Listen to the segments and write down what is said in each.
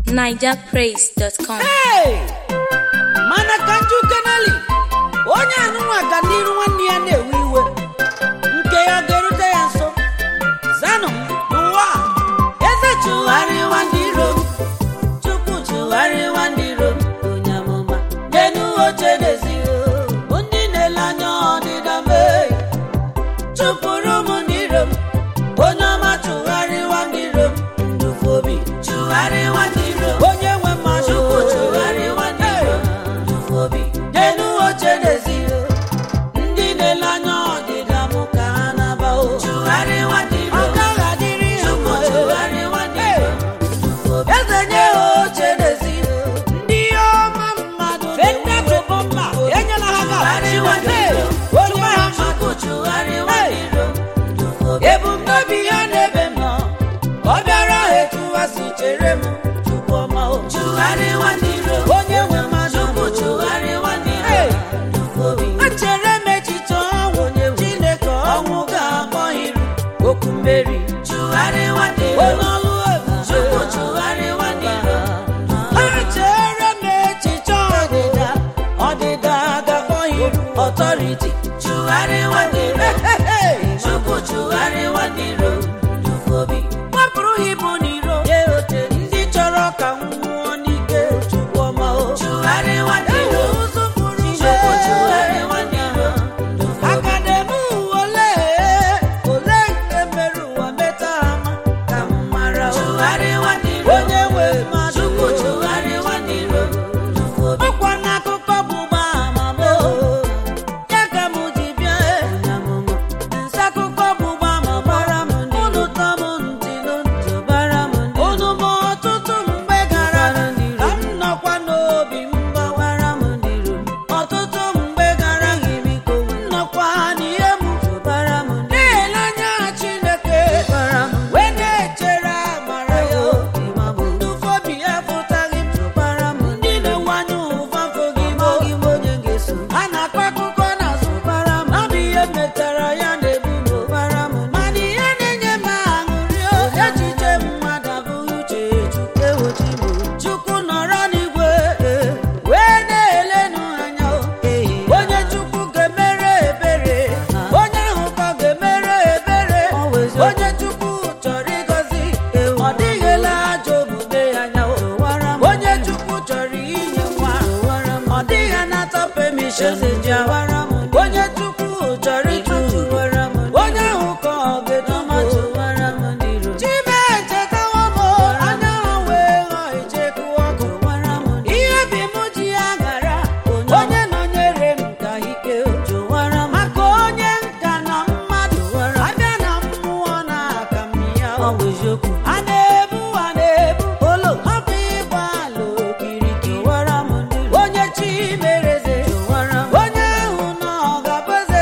nigerpraise.com Hey! mana ka nju keneli onye anụnwa ga n'iru nwanne ya na-ewe iwe nke ya ga-erute ya nso zanụ n'ụwa a, eze chụgharịwa ndị iro m. chukwu chụgharịwa ndị iro m. onye amụma n'elu oche n'ezi ndị na-ele anya ọdịda mee chụpụrụ m ndị iro m onye ọma chụgharịwa ndị iro m ndufu obi chụgharịwa ndị iro m onye nwe mmadụ chukwu chụgharịwa ndị iro m ndufu obi n'elu oche n'ezi ndị na-ele anya ọdịda m ka ha na-aba o chụgharịwa ndị iro m ọ gaghị adịrị ha mma chụgharịwa ndị iro m ndufu obi eze nye ha oche n'ezi ndị ọma mmadụ fenda tụbọ mma enyela ha chụgharịwa ndị iro m onye ha chukwu chụgharịwa ndị iro m ndufu obi ebumnobi ya n'ebe m nọ ka ọ bịara ha etu ha si chere m tupu ọma o chụgharịwa ndị iro onye nwe mmadụ chukwu chụgharịwa ndị iro ndufu obi echere m echiche ọnwụ chineke ọnwụ ga-akpọ iru okwu mmeri chụgharịwa ndị iro onye ọlụ ebube chukwu chụgharịwa ndị iro echere m echiche ọdịda ọdịda ga-akpọ iru ọtọriti chụgharịwa ndị iro chukwu chụgharịwa ndị iro ndufu obi wepụrụ ha ibu n'iro ndị chọrọ ka m nwụọ n'ike chukwu ọma o chụgharịwa ndị iro chukwu chụgharịwa ndị iro aka na-eme ụwa ole ole nke mere ụwa meta ha ma ka m mara chụgharịwa ndị iro onye nwe mmadụ chukwu chụgharịwa ndị iro ọkwa n'akụkọ bụ gbama m ya ka m ji bịa nsakụkọ bụ gbama gbara m unu tọ m ntị n'ntị bara m unu ma ọtụtụ mgbe gara ka m nọkwa n'obi m gbawara m ọtụtụ mgbe gara biko m nọkwa n'ihe m na-ele anya Chineke wee na-echere amara ya ndufobi efụtaghị m ndị na-enwanye ụva fụghị m a na-akọ akụkọ n'azụ ọ bụ ihe metara ya na-ebu m mana ihe na-enye m aṅụrị o, echiche mmadụ abụghị uche Chukwu Chukwu nọrọ n'igwe wee na-elenụ anya o. onye Chukwu ga-emere ebere onye ahụ ka ga-emere ebere onye Chukwu chọrọ ịgọzi ọ dịghịla ajọ omume ya anya o. onye Chukwu chọrọ inye nwa ọ dịghị anata permission ya onye Chukwu chọrọ ịtụtụ onye ahụ ka ọ ga-edomato chime echetawo m anya ha wee ghọọ icheku ọkụ ihe bi m ji ya gara onye nọnyere m ka ike maka onye nka na mmadụ abịa na mmụọ na aka m ya a na-ebu a na-ebu olo ọ bụ ịgba ala okirikiri onye chi mereze onye ahụ na ọ ga-abụze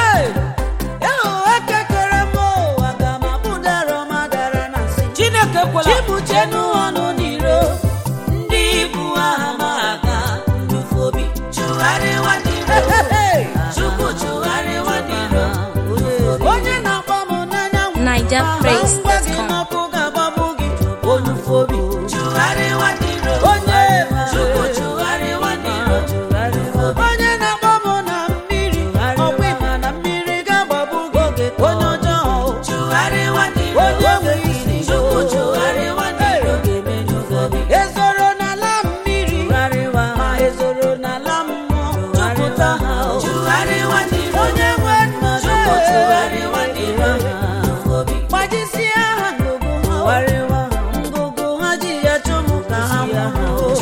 ịhụ ekekere m ụwa ga ma bụdara madara na nsị chineke kwela chibuchenu ọnụ n'iro ndị ibu aha ma aga ndufu obi chụgharịwa n'iro chukwu chụgharịwa n'iro onye na-akpọ m n'anya nigerpraise.com. ngwa gị n'ọkụ ga-agbagbu gị onufu obi chụgharịwa n'iro onye chukwu chụgharịwa n'iro onye na-akpọ m na mmiri ọkwa ịma na mmiri ga-agbagbu gị onye ọjọọ chụgharịwa n'iro onye nweghị isi chukwu chụgharịwa n'iro ezoro n'ala mmiri ma ezoro n'ala mmụọ jupụta ha chụgharịwa n'iro onye nwe nna chukwu chụgharịwa n'iro gbajisie ha ngụgụ ha ngụgụ ha ji ya chụmụ ka ha nwụọ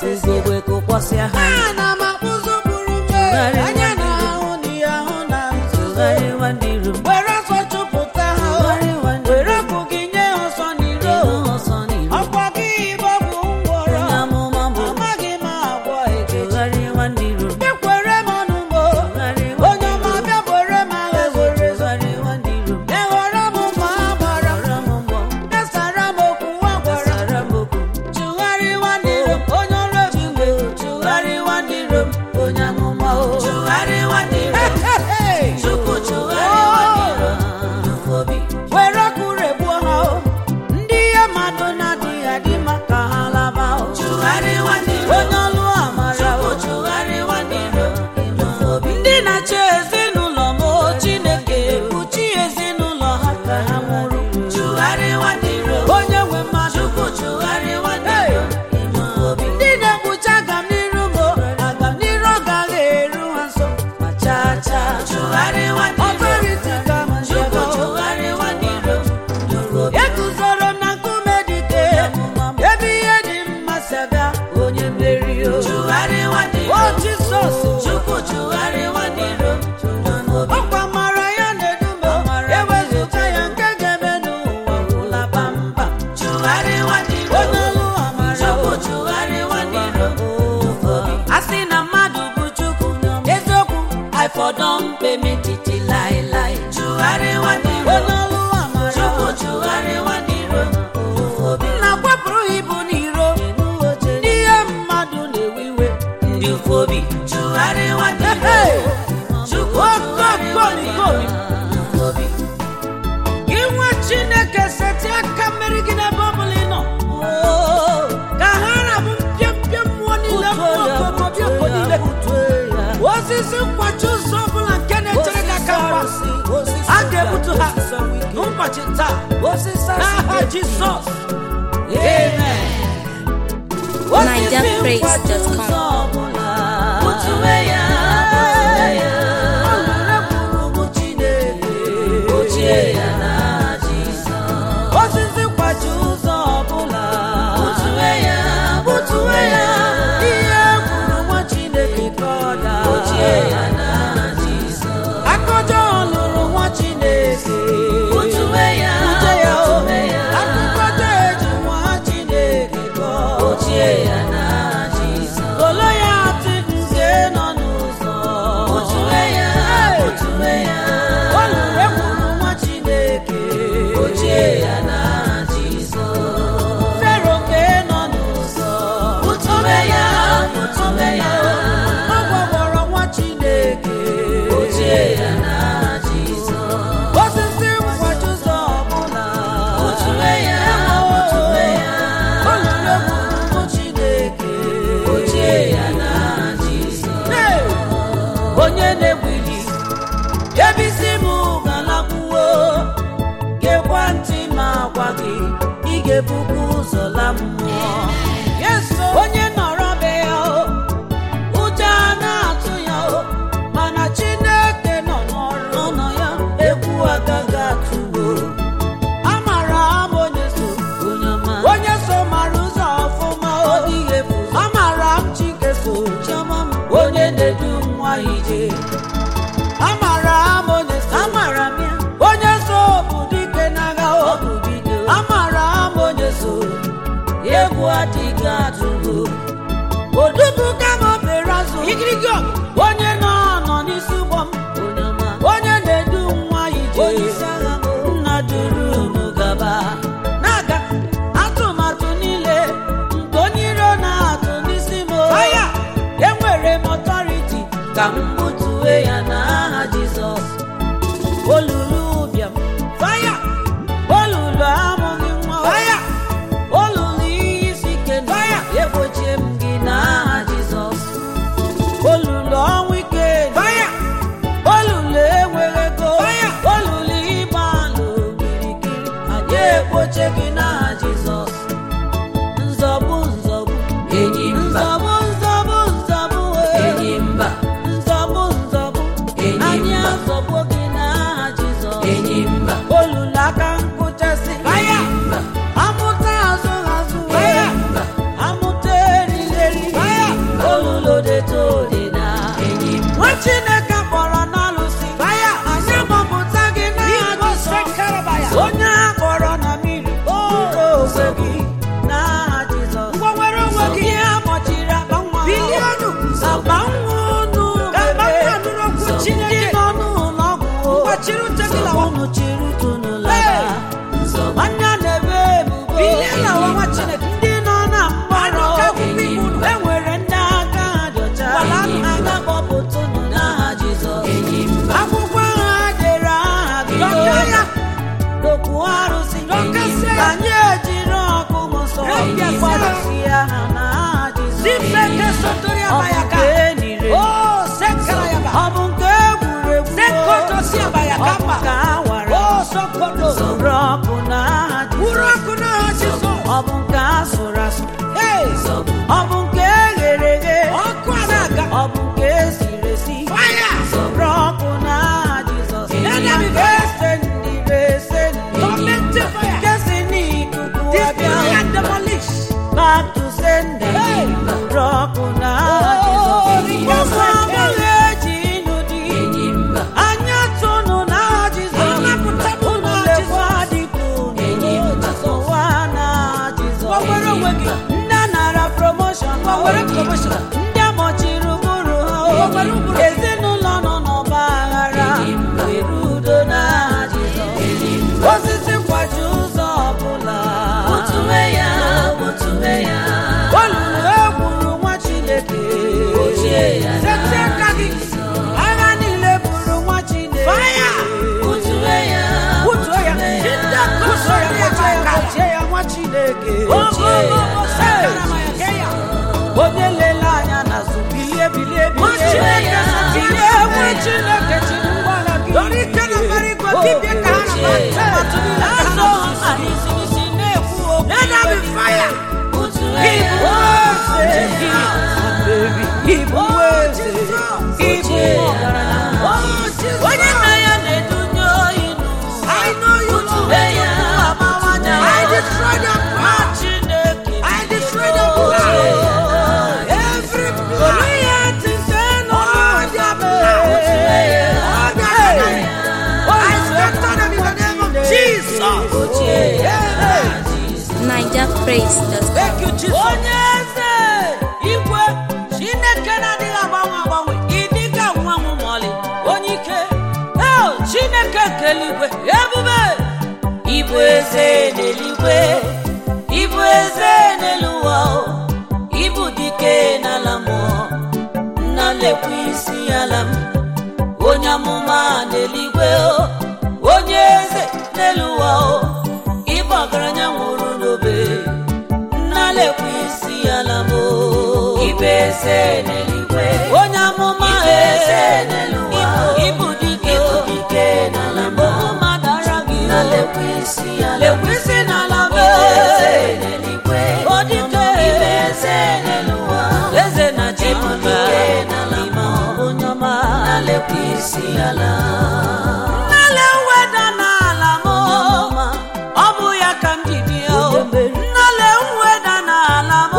ugogbe kụkpọsịa ha ana m akpụzụ buru mmehie anya na ahụ na ihe ahụ na nzuzo tụgharịwa ndị iro m were ọsọ chụpụta ha tụgharịwa ndị were ọkụ gị nye ha ọsọ n'iro iro ọsọ n'iro ọkwa gị bụ ọgwụ ngwọrọ onye amụma bụ amaghị m agwọ ekechi tụgharịwa ndị iro m ekwere m ọnụ mo tụgharịwa onye ọma bịa were m agha were tụgharịwa ndị iro m eghọrọ m ma a gbara gbara m mbọ esara m okwu nwa gwara gbasara m okwu chụgharịwa ndị iro m onye ọrụ ebube tụgharịwa ndị iro m onye amụma o tụgharịwa ndị iro m chukwu tụgharịwa ndị iro m obi were ọkụ regbuo ha o ndị ihe mmadụ na-adịghị adị mma ka ha laba o tụgharịwa ndị iro m onye ọlụ amara chukwu o tụgharịwa ndị iro m obi ndị na-achị ezinụlọ m o chineke kpuchi ezinụlọ ha ka ha nwụrụ tụgharịwa ndị iro m onye nwe mmadụ chukwu tụgharịwa ndị iro m obi ndị na-ekpuchi agam n'iru m o agam n'iru ọ gaghị eru ha nso ma chaa chaa tụgharịwa ndị iro m ọtọriti ka ma chukwu nchebe o tụgharịwa ndị iro m obi eguzoro m na nkume dike ebe ihe dị mma si aga onye mmeri o tụgharịwa ndị o iro m jizọs chukwu tụgharịwa ndị iro m obi ọkwa mara ya na-edume ewezụta ya nke ga-eme n'ụwa gwụla bamba tụgharịwa ndị iro onye m ọlụ amara chukwu o tụgharịwa ndị iro m obi a sị na mmadụ bụ chukwu eziokwu ifọdọmpe metiti laịlaị tụgharịwa ndị iro onye ọlụ amara chukwu o tụgharịwa ndị iro m obi na kwapụrụ ibu n'iro n'ihe mmadụ na-ewe iwe ndị obi tụgharịwa ndị iro Hey! chukwu tụgharịwa ndị iro m obi gị nwa chineke seti aka mmeri gị n'ebe ọbụla ị nọ ka ha rabụ mpịampịa mmụọ niile mmụọ okomobịoko niile osisi nkwachi ụzọ ọbụla nke na-echere gị aka mgba a ga-egbutu ha n'ụbọchị taa n'aha jizọs amen osisi nkwachi ụzọ ọbụla Butue ya, butue ya, ọ na-ekwuru m chineke ochie ya na Jizọs. osisi nkwachi ụzọ ọbụla Butue ya, butue ya, ihe kwuru nwa chineke ka ọ daa ochie ya na Jizọs. akọjọ lụrụ nwa chineke Butue ya, Bute ya o. butue ya, akụkọta eji nwa chineke kọọ ochie ya na Jizọs. olo ya atị nke nọ n'ụzọ Butue ya, butue ya, o lụrụ ekwuru nwa chineke ochie ya na Jizọs. fero nke nọ n'ụzọ Butue ya, butue ya, ọ gwagwọrọ nwa chineke ochie ya na Jizọs. osisi nkwachi ụzọ ọbụla Butue ya, butue ya, o lụrụ ekwuru nwa chineke ochie ya na Jizọs. Hey! onye na-egwili ebe isi m galakwuo gekwa ntị ma gwa gị ị ga-ebubu ụzọ la mmụọ yeso onye nọrọ be ya o ụjọ a na-atụ ya o mana chineke nọ n'ọrụ nọ ya egwu agaghị atụwo amara m onye so Onye ọma, onye so mara ụzọ ọfụma o dịghị efu amara m chike so chiọma m, onye na-edu nwa ije amara m onye so amara m ya, onye so bụ dike n'agha ọ o bụ bido, amara m onye so egwu adịghị atụgo. odubu kama obere azụ igirigi ọgụ onye nọ nọ n'isi ụgbọ m Onye ọma, onye na-edu nwa ije onye isi agha m, nna duru unu gaba na-aga atụmatụ niile nke onye iro na-atụ n'isi m aya enwere m ọtọriti ka m butue ya n'aha Jizọs. olulu ụbịam faya olulu amụghị nwa faya olulu ihe isi ike faya Egbochie m gị n'aha Jizọs. olulu ọnwụ ike faya olulu enweghị ego faya olulu ịgba alụ kirikiri anyị ekpoche gị n'aha jizọs nzọbụ nzọbụ Enyi mba, nzọbụ nzọbụ nzọbụ ee. enyi mba, nzọbụ nzọbụ Enyi anyị mba. azọgbo gị n'aha jizọs enyi mba, olulu aka nkụchasị enyi mba, amụta azụ azụ enyi mba, amụta eriri eri unu chiri tunu laba nwanne na-ebe ebubo Bilie lawa nwa Chineke. ndị nọ na mkpọrọ Anụ ka akwụkwọ iwu unu. enwere ndị aka ha dị ọcha Gbala aka ha. aga kpọpụtụnụ n'aha Jizọs akwụkwọ ahụ ha dere aha gị Dọka ya. n'okwu arụsị Dọkasịa ya. anyị ejiri ọkụ nsọ Repịasịa. gbarụsịa ha n'aha Jizọs Zipeke sotori ọ bụ abayaka. nke enire Oh, sekara yaba. ọ bụ nke egwuregwu Sekoto si abayaka ọ bụ mba. nke awara Oh, sokoto. soro ọkụ n'aha Buru Jizọs ọkụ n'aha Jizọs. ọ bụ nke asụrụ asụ Hey, ọ bụ nke eghere eghe ọkụ a na-aga. ọ bụ nke esiri esi Fire. soro ọkụ n'aha Jizọs Let there be fire. esendire esendire Tormented fire. nke si n'ikuku Destroy abịa and demolish. back to sender Hey. soro ọkụ n'aha Oh, Jizọs because ụmụ I abụghị eji ịnụ di anya tụnụ n'aha Jizọs Anapụtanụ unu n'aha lekwa dịka unu ụwa n'aha Jizọs Gbanwere onwe gị. ndị nara promotion Gbanwere promotion. ndị amọchiri ụbụrụ ha Gbanwere ụbụrụ. ezinụlọ nọ n'ọgba aghara were udo n'aha Jizọs osisi kwaji ụzọ ọbụla olulu egburu nwa Chineke Seti aka gị. agha niile buru nwa Chineke Fire. Butuo ya. Butuo ya. Jide aka Butuo ya, ya butuo ya, aka. butuo ya, nwa Chineke Sekara Hey. mayaka ya. onye lele anya n'azụ bilie bilie Nwa bilie Chineke bilie nwa Chineke chiri ngwala gị Dọrọ ike na mbara igwe, dibịa ka ha na-agba atụmatụ niile ka ha Azụ na-atụ. ha n'isi na-ekwu okwu Let there be fire. Ibu eze gị, ibu eze, ibu ọgaranya. Onye nna ya na-edunye oyi n'ụwa. I know you Butue know. ya, amawanya. I destroy their Nwa plan. Chineke I destroy their plan. Every plan. Olu ya tite n'ọnụ All their plan. All their plan. I scatter them in the name of Jesus. Amen. Niger Praise does Thank you, Jesus. onye eze igwe chineke na-adịghị agbanwe agbanwe ịdịga nwa m mọlị onye ike el chineke keligwe ebube ịbụ eze n'eluigwe ịbụ eze n'elu ụwa o. ịbụ dike n'ala mmụọ nna lekwa isi ala m onye amụma n'eluigwe o onye eze n'elu ụwa o ịbụ ọgaranya nwụrụ n'obe nnalekwa isi ala m o. ibe eze n'eluigwe onye amụma eze n'eluwa ịbụ dike ịbụ dike n'ala m okwu mmadụ ara gị nnalekwa isi ala lekwa isi n'ala m eze n'eluigwe o dike ibe eze n'eluwa eze na chi ịbụ dike n'ala m onye ọma nnalekwa isi ala nnale weda n'ala m ọ bụ ya ka m ji bịa o. nnale mweda n'ala m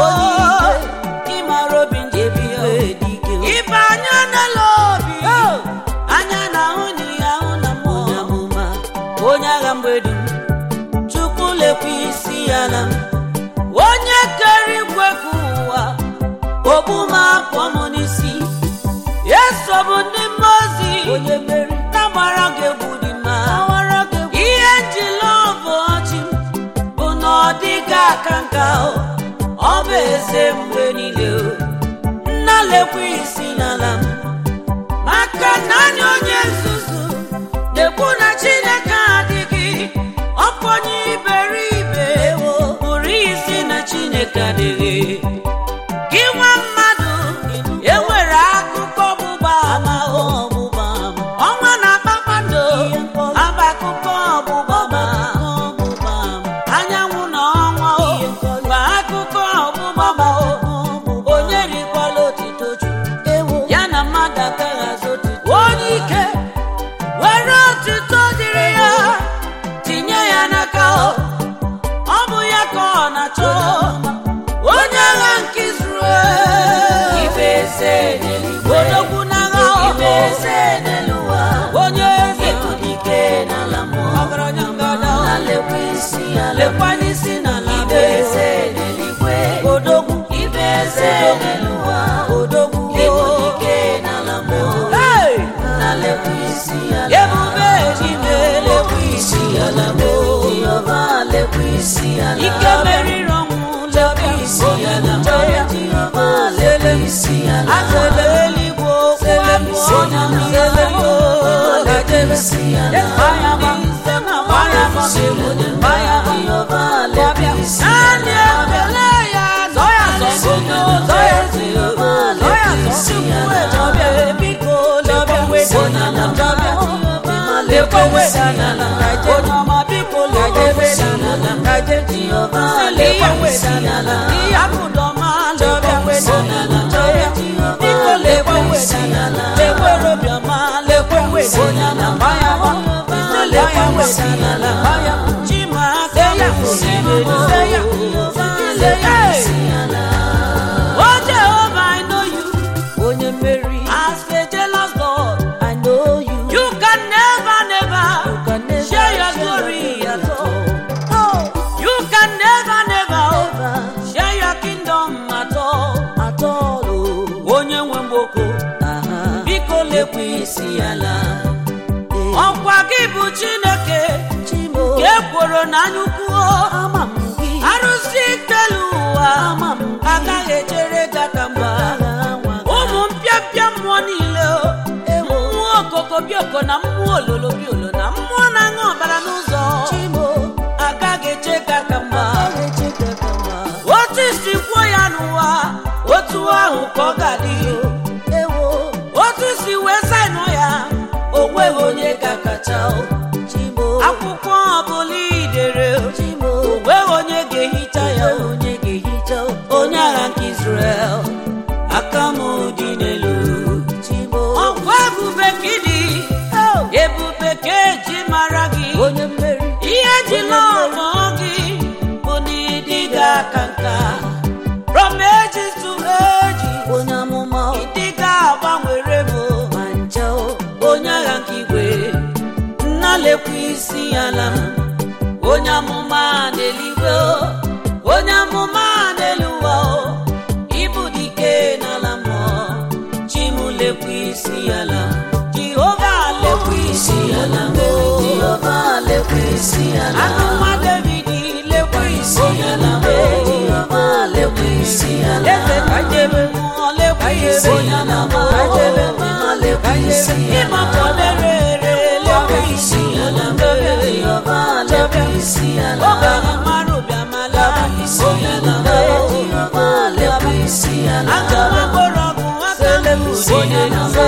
ịmara obi m ji bịa ibe anya n'ele obi anya na ahụ na ihe ahụ na mmụọ onye agha mgbedi m chukwu lekwa isi ya na m onye kere igwe ka ụwa ogbu m apụọ m n'isi eso bụ ndị mmụọ ozi na-agbara gị egwu dị mma ihe njila ọbụ ọchị m bụ na ọ dịghị aka nka o ọ bụ eze mgbe niile o nna lekwa isi n'ala m maka na anya onye nzuzu na-ekwu na chineke adịghị ọkụ onye iberibe pụrụ isi na chineke adịghị gị nwa mmadụ enwere akụkọ ọgbụgba ama ọgbụgba ọnwa na kpakpando aba akụkọ ọgbụgba ama anyanwụ na ọnwa o gba akụkọ ọgbụgba ma o onye rikwala otito chukwu ya na mmadụ agaghị azụ otito onye ike were otito dịrị ya tinye ya n'aka o ọ bụ ya ka ọ na-achọ onye agha nke Izrel ibe eze n'eluigwe odogwu n'agha ibe eze n'eluwa onye eze ịbụ dike n'ala mmụọ ọgaranya ngada na lekwa isi ala lekwa n'isi n'ala ibe eze n'eluigwe odogwu ibe eze n'eluwa odogwu ịbụ dike n'ala mmụọ na lekwa isi ala ebube ji mee lekwa isi ala azele eluigwe okwu abụọ onye n'ele gajere isi ala gbaya gba gbaya gba gbaya gba Jehova lebe isi naanị ekele ya zọ ya zọ zọ ya Jehova zọ ya lebe zọ isi chukwu ala ejọbịa biko lebịa wedana na jọbịa lekwe wedana na gaje onye ọma biko lekwe wedana na gaje Jehova lekwe lebe isi wedana ala na ihe akụdọma jọbịa wedana na jọbịa biko lekwe wedana lekwe robiọma lekwe wedana na gbaya gba ise lekwe wedana na gbaya chima seya seya seya Oh Jehovah, I know you. onye mmeri As a jealous God, I know you you can never, never can never share your share glory your at all. Oh, you can never, never share your kingdom at all. at all oh. Onye nwe mgboko, Aha. biko lekwe isi ala. Ọkwa gị bụ Chineke, Chimo ka ekworo n'anya ukwu. ama m gị Arụsị ikpelu ụwa, ama m gị agaghị echere gata mgba. agha nwa gị. ụmụ mpịapịa mmụọ niile o. Ewo. mmụọ okoko bioko na mmụọ ololo biolo na mmụọ na-aṅụ ọbara n'ụzọ Chimo agaghị eche ka aka mgba agha echeta ka mma otu isi kwuo ya n'ụwa otu ahụ ka ọ ga-adị ewo otu si wee saịnụ ya o nweghị onye ga-akacha o. Chimo akwụkwọ ọbụla idere o Chimo nweghị onye ga-ehicha ya o. onye ga-ehicha onye agha nke Israel aka m dị n'elu Chimo ọkwa ebube ka ịdị ebube ka eji mara gị onye mmeri ihe ji n'ọmọ gị bụ na ịdị ga aka nka from ages to ages onye amụma ịdị ga agbanwere m ma nche o. onye agha nke igwe nna lekwa isi ala m onye amụma n'eluigwe o, onye amụma n'elu ụwa o ịbụ dike n'ala mmụọ chimu lekwa isi ala jehova lekwa isi ala m o. Jehova lekwa isi ala Anụma David lekwa isi ala m o. Jehova lekwa isi ala eze ka jebe mmụọ lekwa isi ala m o. Jehova lekwa isi ala ịmapụ lere ere lekwa isi ala m o. Jehova lekwa isi ala Obenye mara ụbịamala isi ala m o. Jehova lekwa isi ala Aga m agbọrọ ọgwụ aka m onye na-azọ.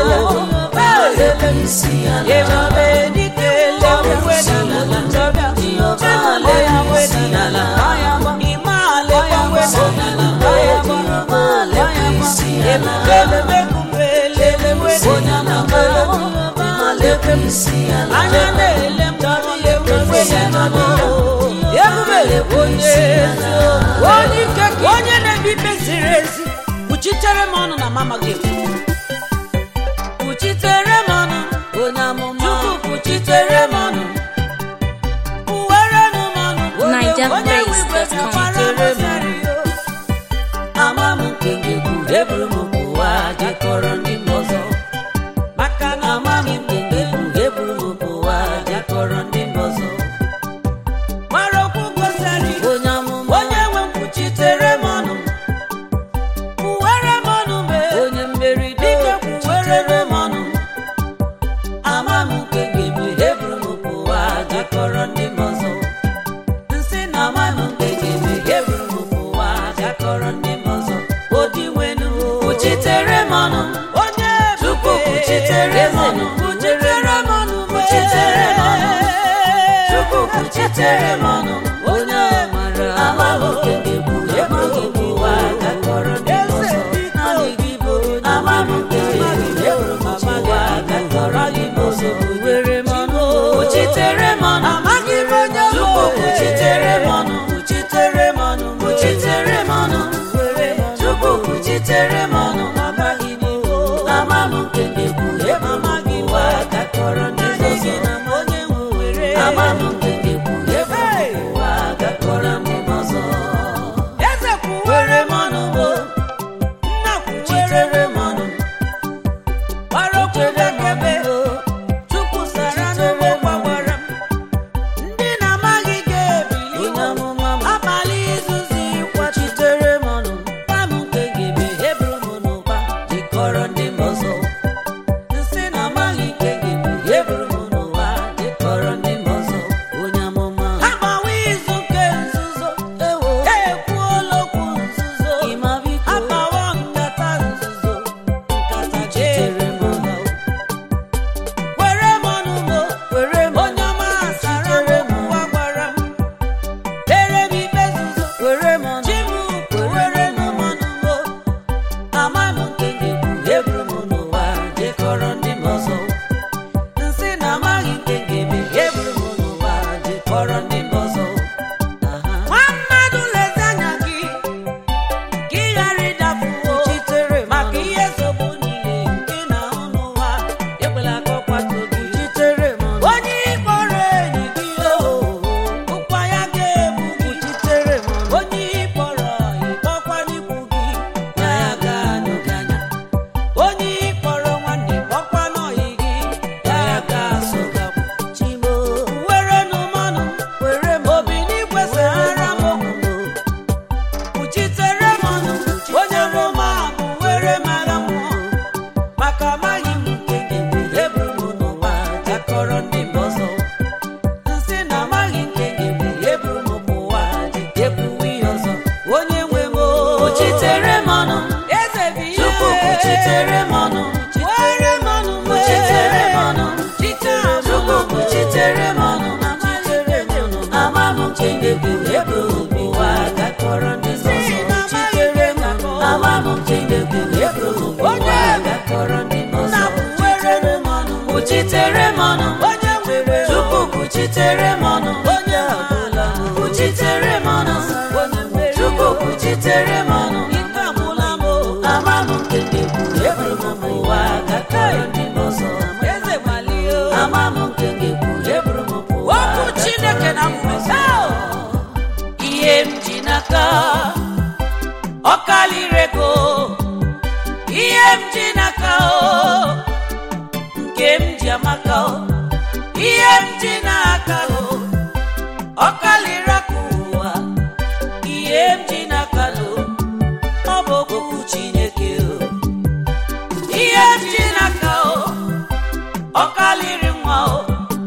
lekwa isi ala Ebube dike lekwa wedala na njọbịa. Chimale ya wedala. Ime ale ya wedala. Jehova lekwa isi ala Ebube mekume lele wedala. Jehova lekwa isi ala Anya na-ele m dọrọ ebube ya nọ. Ebube onye ezi onye ike ka onye na-ebi ikpe ziri ezi kwuchitere m ọnụ na mama gị kwuchitere m ọnụ onye amụma Chukwu kwuchitere m ọnụ kwuwere m ọnụ Niger onye nwe Praise igwe dot com. bịakwara m sari o. ama m nke ngegwu eburu m ụwa jekọrọ ndị m ọzọ maka na ama m nke ngegwu eburu m ụwa jekọrọ ndị m ọzọ mara okwu gosari onye amụma onye nwe m kwuchitere m ọnụ kwuwere m ọnụ mee onye mmeri dike kwuwere m ọnụ ama m nke ngegwu eburu m ụwa jekọrọ ndị m ọzọ nsị na ama m nke ngegwu eburu m ụwa jekọrọ ndị m ọzọ odi nwenu kwuchitere m ọnụ onye Chukwu kwuchitere m ọnụ kwuchitere m ọnụ kwuchitere m ọnụ Chukwu kwuchitere m ọnụ onye mara ama m nke ngegwu eburu m ụwa jekọrọ ndị m ọzọ naanị gị bụ onye ama m nke ngegwu eburu m ụwa jekọrọ ndị m ọzọ were m ọnụ kwuchitere m ọnụ amaghị m onye Chukwu kwuchitere m ọnụ kwuchitere m ọnụ kwuchitere m ọnụ Chukwu kwuchitere m ọnụ amaghị m ama m nke ngegwu eburu m ụwa jekọrọ ndị m ọzọ onye nwe were ama m nke ngegwu eburu m ụwa jekọrọ ndị m ọzọ eze kwuwere m ọnụ mo nna kwuchitere m ọnụ gbara okwu bekebe Chukwu sara n'ugbo gbawara m ndị na-amaghị ga-ebili onye amụma abalị izuzi kwachitere m ọnụ gwa m nke gebe eburu m n'ụba kpuchitere m ọnụ were m ọnụ kpuchitere m ọnụ chike chukwu kpuchitere m ọnụ ama m nke na-ekwu ebe ụwa gakọrọ ndị nsọnsọ kpuchitere m ọnụ ama m nke na-ekwu ebe ụwa gakọrọ ndị nsọnsọ kpuchitere m ọnụ kpuchitere m ọnụ onye nwere chukwu kpuchitere m ọnụ onye ọbụla kpuchitere m ọnụ onye nwere chukwu kpuchitere m ọnụ ike agwụla m o. ama m nke na-ekwu ebe ụwa gakọrọ ndị nsọnsọ eze gbalie o. ama m nke ga-ekwu eburu m pụwa okwu chineke na mmụta ihe m ji n'aka ọ kalịrị ego ihe m ji n'aka o nke m ji amaka o ihe m ji n'aka o ọ kalịrị aka ụwa ihe m ji n'aka o ọ bụ okwu chineke o ihe m ji n'aka o ọ kalịrị nwa o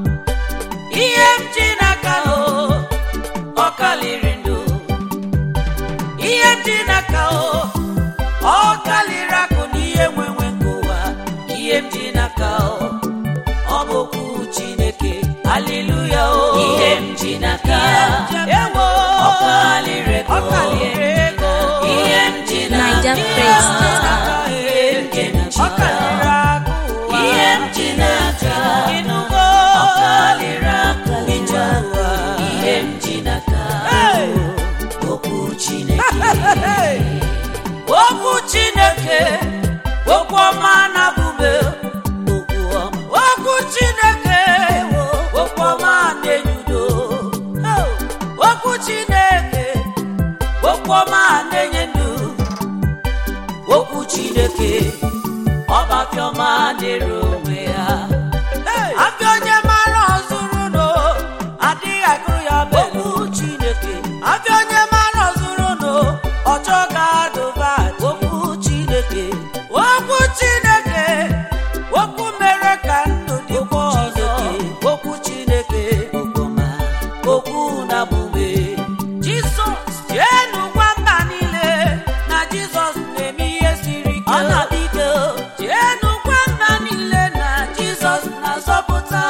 ihe m ji n'aka o ọ kalịrị ndụ ihe m ji n'aka o ọ kalịrị akụ na ihe nwenwe nke ụwa ihe m ji n'aka o ọ bụ okwu chineke haleluya o ihe m ji n'aka ewo ọ kalịrị ego ọ kalịrị ego ihe m ji Naija n'aka praise the ihe m ji ọ n'aka kalịrị akụ ụwa ihe m ji n'aka ịnụgo ọ kalịrị akụ ije ụwa ihe m ji n'aka Hey! okwu chineke Hey! okwu chineke okwu ọma na-abụbe okwu ọma okwu chineke okwu ọma na-enyudo okwu chineke okwu ọma na-enye ndụ okwu chineke ọbafiọma na-ere onwe ya Hey! afịa onye mara ọzụrụ no adịghị agụrụ ya okwu chineke afịa onye mara ọzụrụ no ọchọ ga-adụba okwu chineke okwu chineke okwu mere ka ndụ dịkwa ọzọ okwu chineke okwu na-abụbe jizọs jeenu gwa mba niile na jizọs na-eme ihe siri ike ọ na-adị ike jeenu gwa mba niile na jizọs na-azọpụta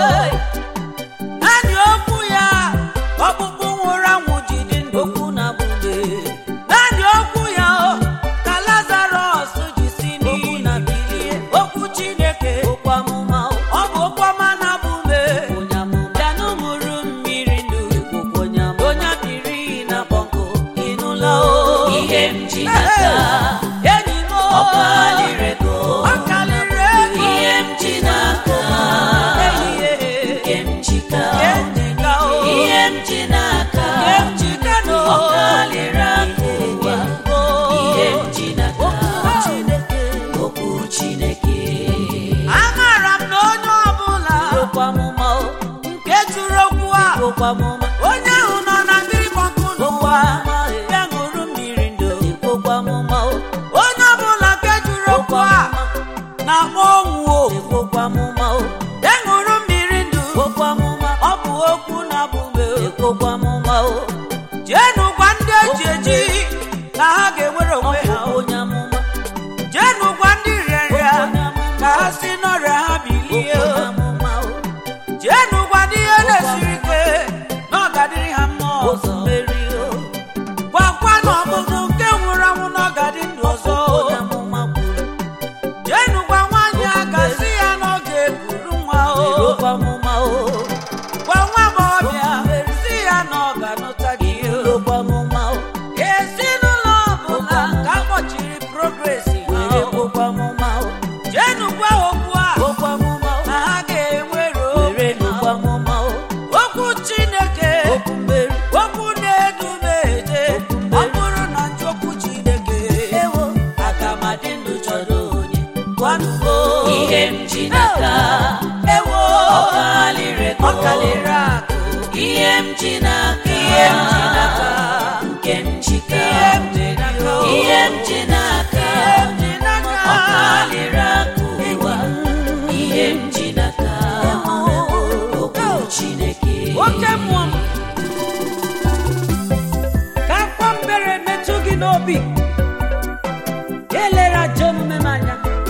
naanị okwu ya ọkpụkpụ nwụrụ anwụ ji dị ndụ okwu na-abụbe naanị okwu ya ka lazarọs ji si n'iyi na bilie okwu chineke okwu amụma ọ bụ okwu ọma na-abụbe bịanụ mụrụ mmiri ndụ onye biri na bọnkụ ịnụla o ihe m ji n'aka enyi m ọ kalịrị ego Ọ kalịrị ego. ihe m ji n'aka nke m ji ka ihe m ji n'aka ọ kalịrị aka ụwa ihe m ji n'aka okwu chineke Amara m na onye ọbụla nke jụrụ okwu a onye ahụ nọ na mmiri gbọnkụ n'ụwa ya ṅụrụ mmiri ndụ onye ọbụla nke jụrụ okwu a na-akpọ ọnwụ o ya ṅụrụ mmiri ndụ ọ bụ okwu na-abụbe jeenụ gwa ndị eji eji na ha ga-enwere onwe ha o. jeenụ gwa ndị rịarịa ka ha si n'ọrịa ha bilie o. jeenụ gwa ndị ihe na-esiri ike na ọ ga-adịrị ha mma ọzọ gwakwa na ọbụbụ nke nwụrụ anwụ na ọ ga-adị ndụ ọzọ jeenụ gwa nwaanyị a ga-asị ya na ọ ga-ekuru nwa o gwa nwa agbọghọbịa si ya na ọ ga-anụta gị o ezinụlọ ọbụla ka akpọchiri progresi ha o. jeenụ gwa okwu a na ha ga-enwere obi ha okwu chineke okwu na-edu m eje ọ bụrụ na njụ okwu chineke aga m adị ndụ chọrọ onye gwanụgo ihe m ji n'aka ewo ọ kalịrị ego ọ kalịrị akụ ihe m ji n'aka ihe m ji n'aka nke m ji ka ihe m ji n'aka o. ihe m ji n'aka ihe m ji n'aka ọ kalịrị aka ụwa ihe m ji n'aka okwu chineke oke mmụọ m ka akwa mbere metụ gị n'obi elere ajọ omume m anya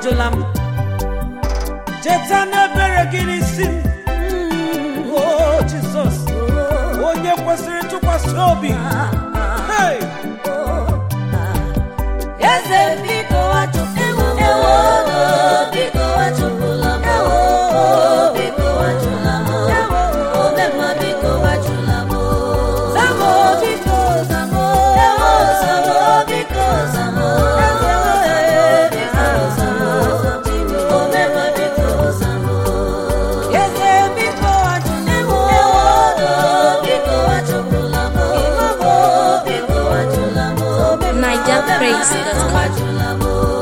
ajụla m cheta n'ebere gị n'isi m o jizọs onye kwesịrị ntụkwasị obi Hey! eze biko achụpụla m ewo biko achụpụla m ewo biko achụla m ewo omemma biko achụla m zamo biko zamo ewo zamo biko zamo biko zamo omemma biko zamo eze biko achụla m ewo biko achụpụla m ewo biko achụla m NigerPraise.com.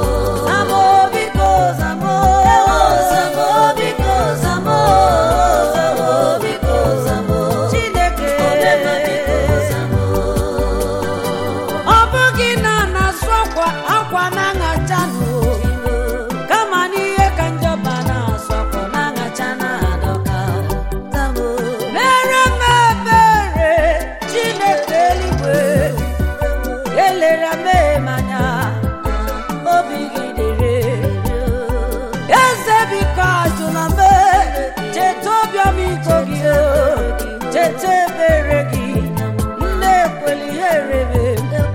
ọ bụghị na a na-asụ akwa akwa na-aṅacha nụ kama n'ihe ka njọba na-asụ akwa na-aṅacha na-adọka mere m ebere chineke eluigwe elere m anya obi gị dịrị eze biko ajụla m cheta obiọm iko gị cheta ebere gị nne ekwela ihe rere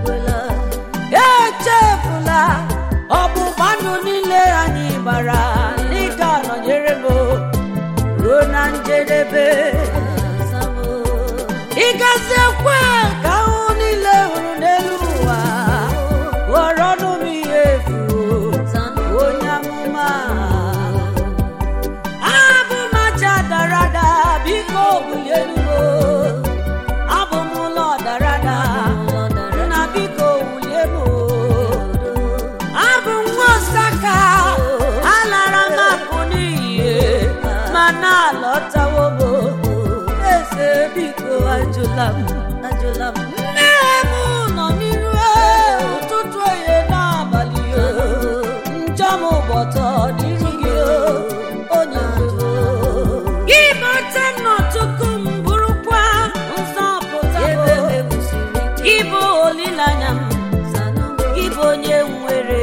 echefula ọgbụgba ndụ niile anyị gbara n'ịga nọnyere m ruo na njedebe ịgaziekwe ka ahụ niile hụrụ n'elu ụwa ghọrọ ọnụ m ihe efu onye amụma abụ m aja dara ada biko bulie elugo abụ m ụlọ dara ada nna biko wulie m abụ m nwa osaka alara m apụ n'iyi ma na-alọtawo m eze biko ajụla m ajụla m nne m nọ n'iru ụtụtụ oye n'abalị njọ m gbọtọ n'iru gị onye ndu gị bata nnọtụkụ m bụrụkwa nzọpụta m gị bụ olileanya m gị bụ onye nwere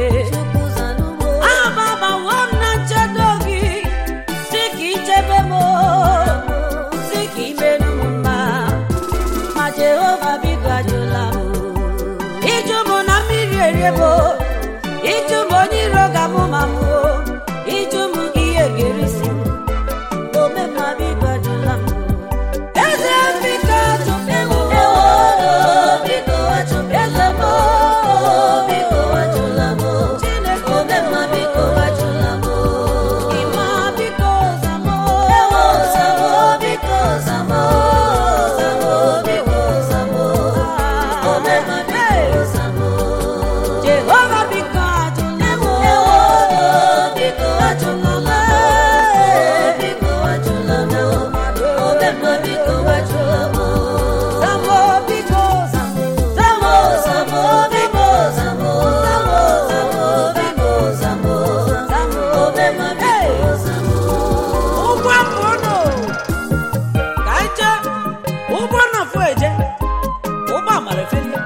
ababawo m na nchedo gị si ka ichebe m si ka imerụ m mma ma jehova biko ajụla m ịjụ m na mmiri eriebo ịjụ m onye iro ga-amụ ma m o ịjụ m ihe ga-erisi m omemma biko ajụla m eze biko ajụla m biko ajụla m biko ajụla m chineke omemma biko ajụla m ịma biko zamo ewo zamo biko zamo zamo biko zamo omemma biko zamo jehova biko ajụla m ewo biko ajụla m biko ajụla m omemma biko ajụla m zamo biko zamo zamo zamo biko zamo zamo zamo biko zamo zamo omemma biko zamo ụgbọ apụnụ ka anyị jee ụgbọ nnọfụ eje ụgbọ amara efelie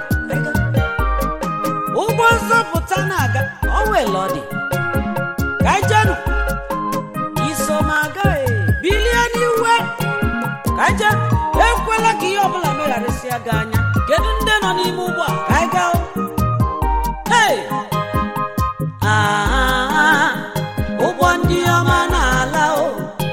ụgbọ nzọpụta na-aga ọwele ọ dị ka anyị jenụ iso m aga e, bilie n'iwe ka anyị jee ekwela ka ihe ọbụla megharịsịa gị anya kedu ndị nọ n'ime ụgbọ a ka anyị gaa hụ? Hey! Ah, ụgbọ ndị ọma na-ala o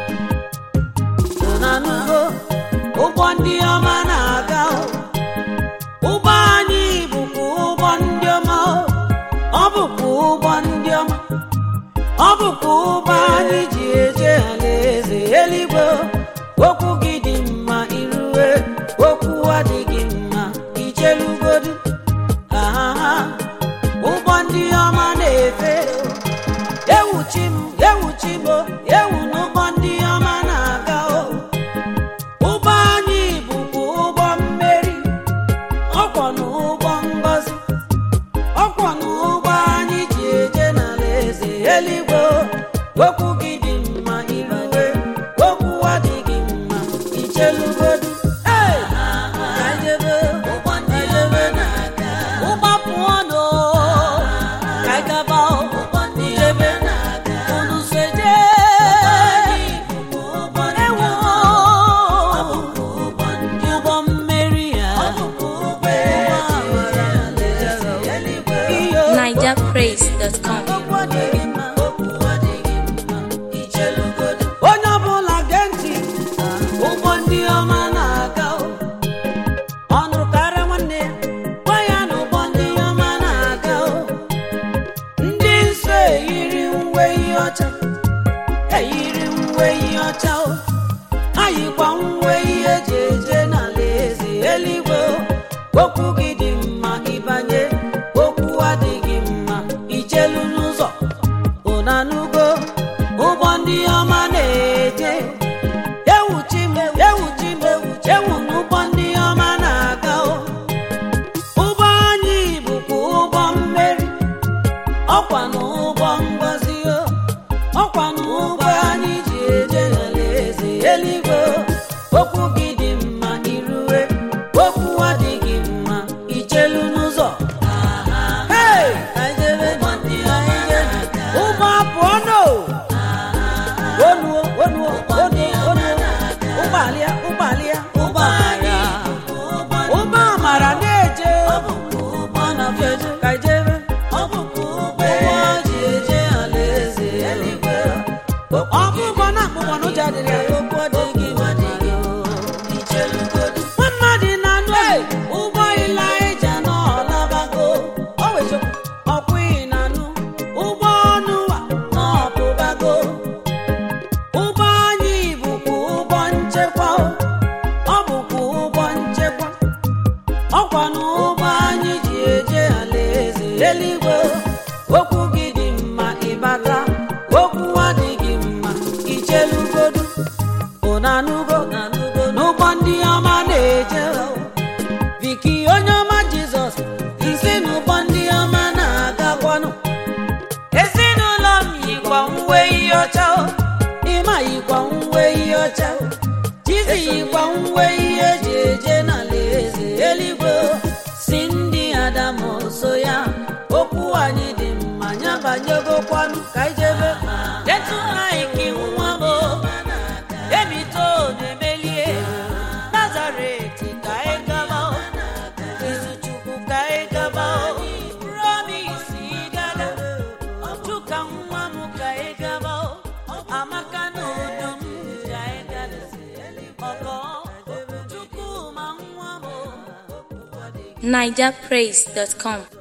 nanugo ụgbọ ndị ọma na-aga o. ụgbọ anyị bụkwa ụgbọ ndị ọma o. ọ bụkwa ụgbọ ndị ọma ọ bụkwa ụgbọ anyị ji eje alaeze eluigwe o. okwu gị dị mma irue okwu adịghị mma ichelugodu ahaha ụgbọ ndị ọma na-efe ewuchi m ewuchi m o, ewu n'ụgbọ ndị ọma na-aga o ụgbọ anyị bụkwa ụgbọ mmeri ọkwọ n'ụgbọ ngọzi ọkwọ n'ụgbọ anyị ji eje n'ala eze eluigwe o. okwu gị dị mma irue okwu adịghị mma ichelugodu Hey! Ka anyị jebe, ụgbọ ndị ọma na-aga. ụgbọ pụọ nụ ka anyị gaba o. jebe NigerPraise.com. okwu adịghị mma okwu adịghị mma ichelugodo onye ọbụla gee ntị ụgbọ ndị ọma na-aga o. ọ nụrụ karịa nwanne ya gwa ya na ụgbọ ndị ọma na-aga o. ndị nsọ eyiri uwe ihe ọcha eyiri uwe ihe ọcha o ha yikwa uwe ihe eji eje n'ala eze eluigwe o. okwu gị dị mma ịbanye okwu adịghị mma ijelu n'ụzọ ụnanugo ụgbọ ndị ọma na-eje ewuchi m ewuchi m ewu n'ụgbọ ndị ọma na-aga o ụgbọ anyị bụkwa ụgbọ mmeri ọkwa na ụgbọ ngozi o ọkwa na ụgbọ anyị ji eje n'alaeze eluigwe o. okwu gị dị mma irue okwu adịghị mma ijelu n'ụzọ Hey! ụgbọ apụọ no onuo onuo onuo onuo ụgbọalia ụgbọalia ụgbọamara ụgbọ amara na-eje ụgbọ na-eje ka ijebe ụgbọ ji eje alaeze eluigwe ọ bụ ụgbọ na-akpụkpọ n'ụjọ adịrị ya okwu adịghị adịghị nwa mmadụ na-anụ ụgbọ ilaija n'ọlabago ọkwụghị na-anụ ụgbọ ọnụwa n'ọpụbago ụgbọ anyị bụkwa ụgbọ nchekwa o. ọ bụkwa ụgbọ nchekwa ọkwa na ụgbọ anyị ji eje alaeze eluigwe o. okwu gị dị mma ịbata okwu adịghị mma ichelugodu ụnanugo n'ụgbọ ndị ọma na-eje o. Viki onye ọma Jizọs isi n'ụgbọ ndị ọma na-agakwanụ ezinụlọ m yikwa uwe ihe ọcha o ịma yikwa uwe ihe ọcha o Chizi yikwa uwe ihe eji eje n'ala eze eluigwe o si ndị Adamu so ya okwu anyị dị mma ya banyegokwanụ ka ijebe detu anyị ka iwu nwa m o emito na-emelie nazaret ka anyị gaba o izuchukwu ka anyị gaba o promise gaga chuka nwa m ka anyị gaba o amaka na udo m ka anyị gada ọgọ chukwu ma nwa m o NigerPraise.com.